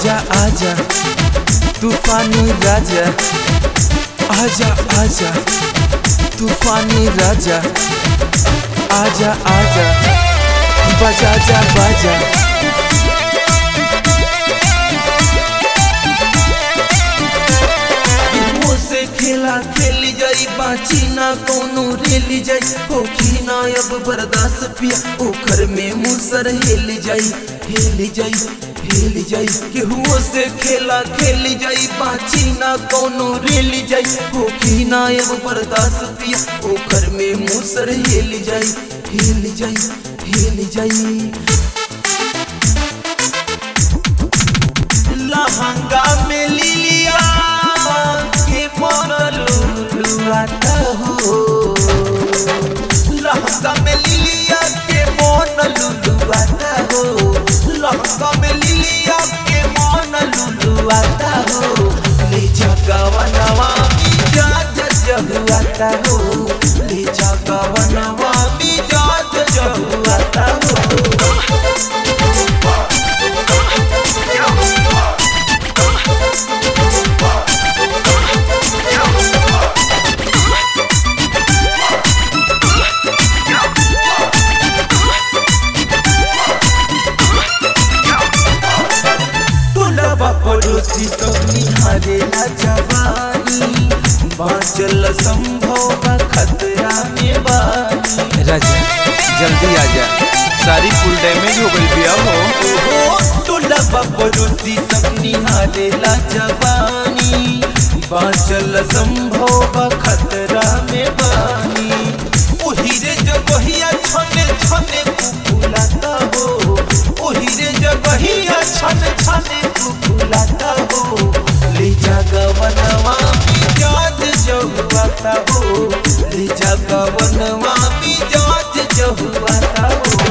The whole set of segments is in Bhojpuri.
आजा आजा तूफानी राजा आजा आजा तूफानी राजा आजा आजा बजा जा बाजा से खेला खेली जाई बाची ना कोनो रेली जाई होखी ना अब बर्दाश्त पिया ओखर में मुसर हेल जाई हेल जाई हेल जाई केहुओ से खेला खेली जाई बाची ना कोनो रेली जाई होखी ना अब बर्दाश्त पिया ओखर में मुसर हेल जाई हेल जाई हेल जाई लहंगा में लिलिया के मन लुलुआता हो लहंगा में लिलिया के मन लुलुआता हो लहंगा में लिलिया के मन लुलुआता हो ले जगवनवा मिजाज जहुआता हो ले जगवनवा मिजाज जहुआता हो टोलबा पड़ोसी सब निहारे ला जवानी बाँचल संभव बा खतरा में बानी राजा जल्दी आजा सारी फुल डैमेज हो गई बिया हो ओ टोलबा पड़ोसी सब निहारे ला जवानी बाँचल संभव बा खतरा में बानी ओही रे जगहिया छने छने कुकुलाता हो ओही रे जगहिया छने छने कुकुलाता हो ले जागवनवा मिजाज जहुआता हो ले जागवनवा मिजाज जहुआता हो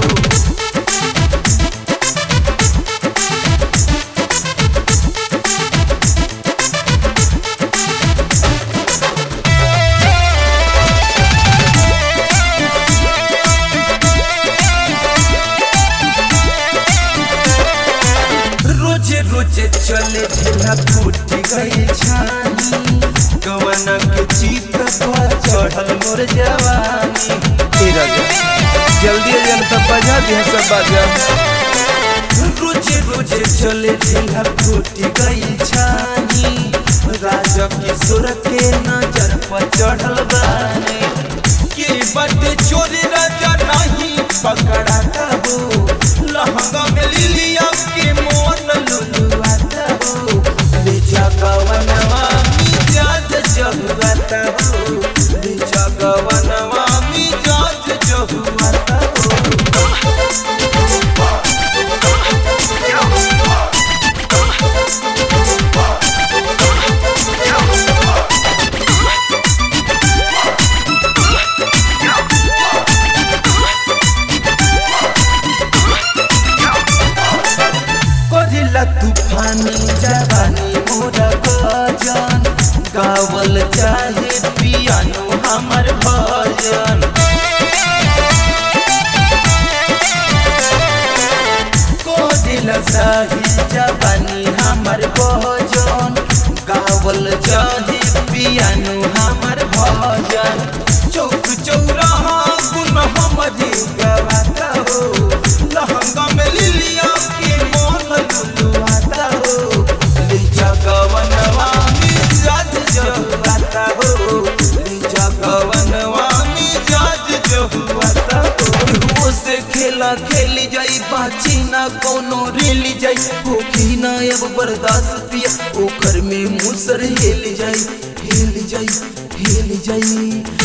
रोजे रोजे चले ढेला फूट गई छानी कवन के चित पर चढ़ल मोर जवानी ए राजा जल्दी आजा न तब बजा दिया सब बाजा रोजे रोजे चले ढेला फूट गई छानी राजा किशोर के नजर पर चढ़ल बानी के बटे चोरी राजा नहीं पकड़ाता हो लहंगा में लिलिया के मोन लुलुआता हो ले जगवनवा मिजाज जहुआता हो ले जगवनवा मिजाज जहुआता हो करिला तूफानी जवानी मोरा गजन गावल चाहे पियानो हमर भजन करिला साही जवानी हमर भजन गावल चाहे पियानो हमर भजन चौक चौराहा गुन हमरे गवाता हो लहंगा में लिलिया के मोन लुलुआता हो ले जगवनवा मिजाज जहुआता हो ले जगवनवा मिजाज जहुआता हो वो से खेला खेली जाई बाची ना कोनो रेली जाई होखी ना अब बर्दाश्त पिया ओकर में मुसर हेल जाई हेल जाई हेल जाई